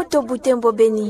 Moto Butembo Beni.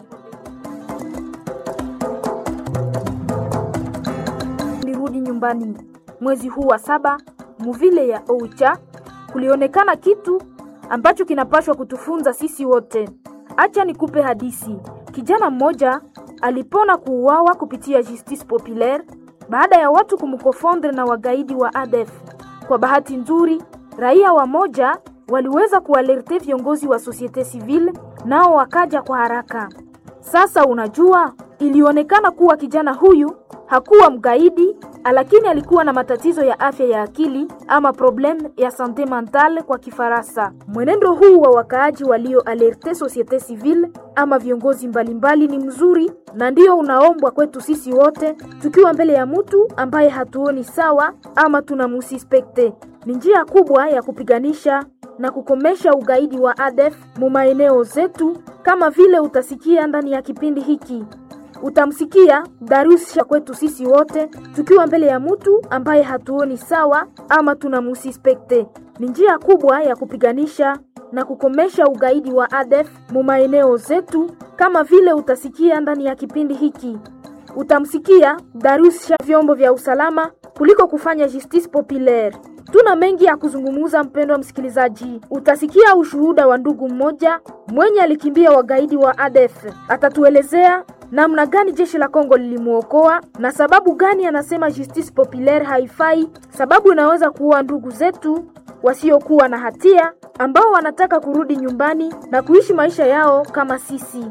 Nilirudi nyumbani mwezi huu wa saba muvile ya Oucha, kulionekana kitu ambacho kinapashwa kutufunza sisi wote. Acha nikupe hadisi. Kijana mmoja alipona kuuawa kupitia justice populaire baada ya watu kumkofondre na wagaidi wa ADF. Kwa bahati nzuri, raia wa moja waliweza kualerte viongozi wa societe civile, nao wakaja kwa haraka. Sasa unajua, ilionekana kuwa kijana huyu hakuwa mgaidi, lakini alikuwa na matatizo ya afya ya akili ama problem ya sante mentale kwa Kifaransa. Mwenendo huu wa wakaaji walio alerte societe civile ama viongozi mbalimbali ni mzuri na ndio unaombwa kwetu sisi wote, tukiwa mbele ya mtu ambaye hatuoni sawa ama tunamusispekte. Ni njia kubwa ya kupiganisha na kukomesha ugaidi wa ADF mu maeneo zetu, kama vile utasikia ndani ya kipindi hiki utamsikia Darusha kwetu sisi wote tukiwa mbele ya mtu ambaye hatuoni sawa ama tunamusispekte. Ni njia kubwa ya kupiganisha na kukomesha ugaidi wa ADF mu maeneo zetu, kama vile utasikia ndani ya kipindi hiki utamsikia Darusha vyombo vya usalama kuliko kufanya justice populaire. Tuna mengi ya kuzungumuza, mpendwa msikilizaji. Utasikia ushuhuda wa ndugu mmoja mwenye alikimbia wagaidi wa ADF. Atatuelezea namna gani jeshi la Kongo lilimwokoa na sababu gani anasema justice populaire haifai, sababu inaweza kuua ndugu zetu wasiokuwa na hatia ambao wanataka kurudi nyumbani na kuishi maisha yao kama sisi.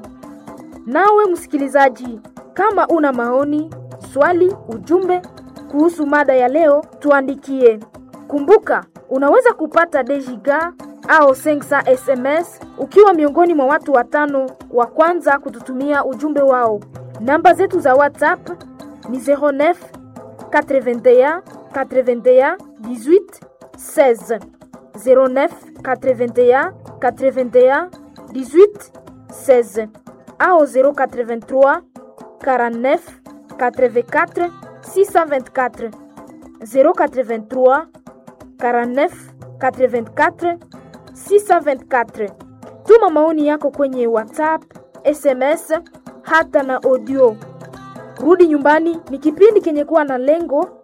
Nawe msikilizaji, kama una maoni, swali, ujumbe kuhusu mada ya leo, tuandikie. Kumbuka, unaweza kupata dejiga au sensa SMS ukiwa miongoni mwa watu watano wa kwanza kututumia ujumbe wao. Namba zetu za WhatsApp ni 09 81 81 18 16 09 81 81 18 16 au 083 49 84 624 083 49 84 624. Tuma maoni yako kwenye WhatsApp, SMS hata na audio. Rudi nyumbani ni kipindi kenye kuwa na lengo